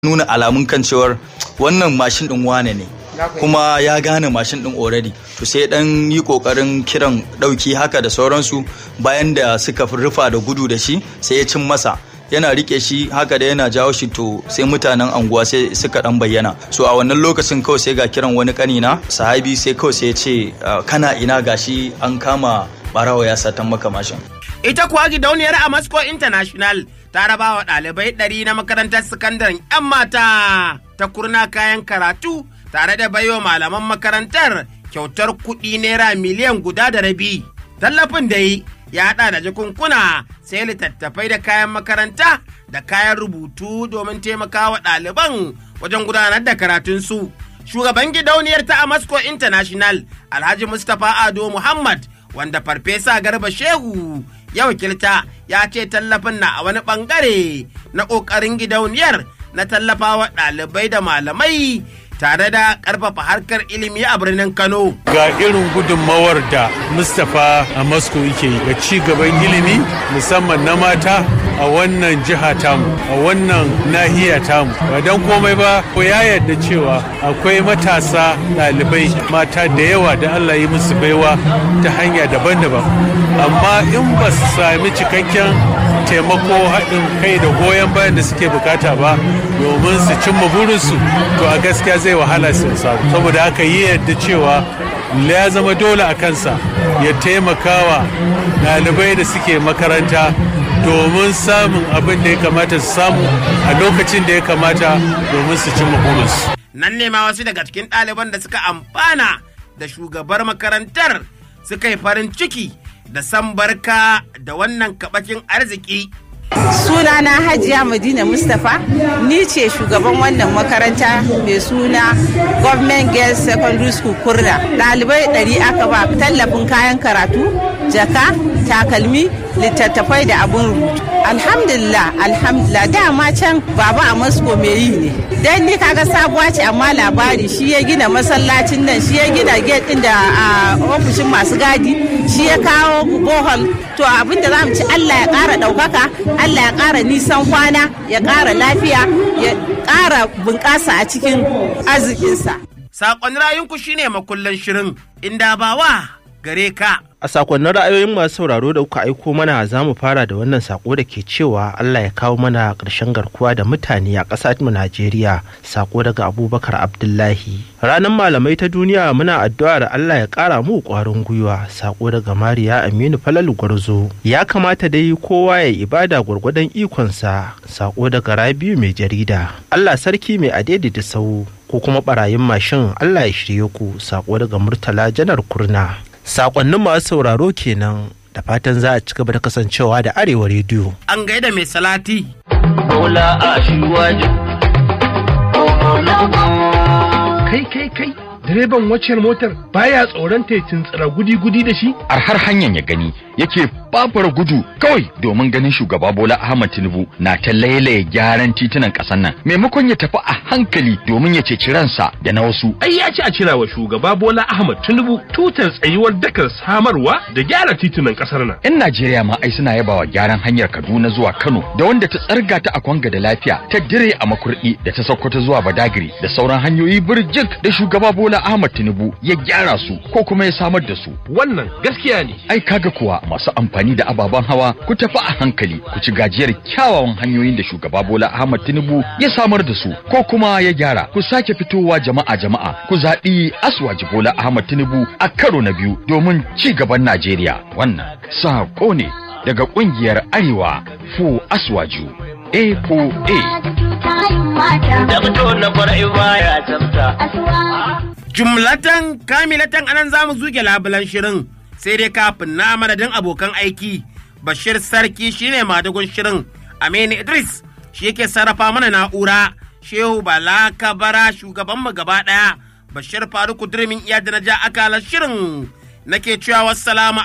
nuna alamun kan cewar wannan mashin din wane ne kuma ya gane mashin din already to sai dan yi kokarin kiran dauki haka da sauransu bayan da suka rufa da gudu da shi sai ya cin masa yana rike shi haka da yana jawo shi to sai mutanen anguwa sai suka dan bayyana so a wannan lokacin kawai sai ga kiran wani kanina sahabi sai kawai sai ya ce kana ina gashi an kama barawa ya satan maka mashin ita kuwa gidauniyar a Moscow International ta raba wa ɗalibai ɗari na makarantar sakandaren 'yan mata ta kurna kayan karatu tare da baiwa malaman makarantar kyautar kuɗi naira miliyan guda da rabi. Tallafin da yi ya haɗa da jakunkuna sai littattafai da kayan makaranta da kayan rubutu domin taimakawa ɗaliban wajen gudanar da karatunsu. Shugaban gidauniyar ta a Moscow International Alhaji Mustapha Ado Muhammad wanda Farfesa Garba Shehu ya wakilta ya ce tallafin na a wani bangare na ƙoƙarin gidauniyar na tallafawa ɗalibai da malamai tare da ƙarfafa harkar ilimi a birnin Kano. Ga irin gudunmawar da Mustapha a Moscow yake yi ga ci gaban ilimi musamman na mata a wannan jiha tamu a wannan nahiya tamu ba don komai ba ko ya yarda cewa akwai matasa ɗalibai mata da yawa da Allah yi musu baiwa ta hanya daban-daban amma in ba su sami cikakken taimako haɗin kai da goyon bayan da suke bukata ba domin su cimma burinsu to a gaskiya zai wahala su samu saboda haka yi yadda cewa ya zama dole a kansa ya taimakawa ɗalibai da suke makaranta domin samun abin da ya kamata su samu a lokacin da ya kamata domin su cimma burinsu. Nan ne ma wasu daga cikin ɗaliban da suka amfana da shugabar makarantar suka yi farin ciki da san barka da wannan kabakin arziki. Sunana Hajiya Madina Mustapha ni ce shugaban wannan makaranta mai suna Government Girls Secondary School Kurna. Ɗalibai ɗari aka ba tallafin kayan karatu, jaka, takalmi, littattafai da abun rubutu. Alhamdulillah, alhamdulillah dama can baba a Moscow mai yi ne. Dan ni kaga sabuwa ce amma labari shi ya gina masallacin nan, shi ya gina gate ɗin da a ofishin masu gadi, shi ya kawo bohol. To abin da za mu ci Allah ya ƙara ɗaukaka, Allah ya ƙara nisan kwana, ya ƙara lafiya, ya ƙara bunƙasa a cikin arzikinsa. Saƙon rayunku shine makullan shirin, inda bawa gare ka. A sakonnin ra'ayoyin masu sauraro da kuka aiko mana za mu fara da wannan sako da ke cewa Allah ya kawo mana ƙarshen garkuwa da mutane a ƙasar mu Najeriya. Sako daga Abubakar Abdullahi. Ranar malamai ta duniya muna addu'a da Allah ya ƙara mu ƙwarin gwiwa. Sako daga Mariya Aminu Falalu Gwarzo. Ya kamata dai kowa ya ibada gwargwadon ikonsa. Sako daga Rabiu mai jarida. Allah sarki mai adedi da sau. Ko kuma barayin mashin Allah ya shirye ku. Sako daga Murtala Janar Kurna. sakonnin masu sauraro kenan da fatan za a ci gaba da kasancewa da arewa rediyo. An gaida mai salati. Bola a Kai kai kai direban waccan motar baya tsoron ta tsira gudi-gudi da shi? A har hanyar ya gani yake babbar gudu kawai domin ganin shugaba Bola Ahmad Tinubu na ta lailaye gyaran titunan ƙasar nan maimakon ya tafi a hankali domin ya ceci ransa da na wasu. Ai ya ci a cira wa shugaba Bola Ahmad Tinubu tutar tsayuwar dakar samarwa da gyara titunan ƙasar nan. 'Yan Najeriya ma ai suna yabawa gyaran hanyar Kaduna zuwa Kano da wanda ta tsarga ta a Kwanga da lafiya ta dire a Makurdi da ta Sokoto zuwa Badagiri da sauran hanyoyi birjik da shugaba Bola Ahmad Tinubu ya gyara su ko kuma ya samar da su. Wannan gaskiya ne. Ai kaga kuwa masu amfani da ababen hawa ku tafi a hankali ku ci gajiyar kyawawan hanyoyin da shugaba Bola Ahmad Tinubu ya samar da su ko kuma ya gyara ku sake fitowa jama'a jama'a ku zaɓi Aswaji Bola Ahmad Tinubu a karo na biyu domin ci gaban Najeriya wannan sako ne daga ƙungiyar Arewa Fu Aswaju A4A. Jumlatan kamilatan anan za mu zuge labulan shirin sai dai kafin na madadin abokan aiki Bashir Sarki shine madagun shirin Aminu Idris shi yake sarrafa mana na'ura Shehu Bala Kabara shugaban mu gaba ɗaya Bashir Faruku Durmin iya da na ja akalar shirin nake cewa wassalamu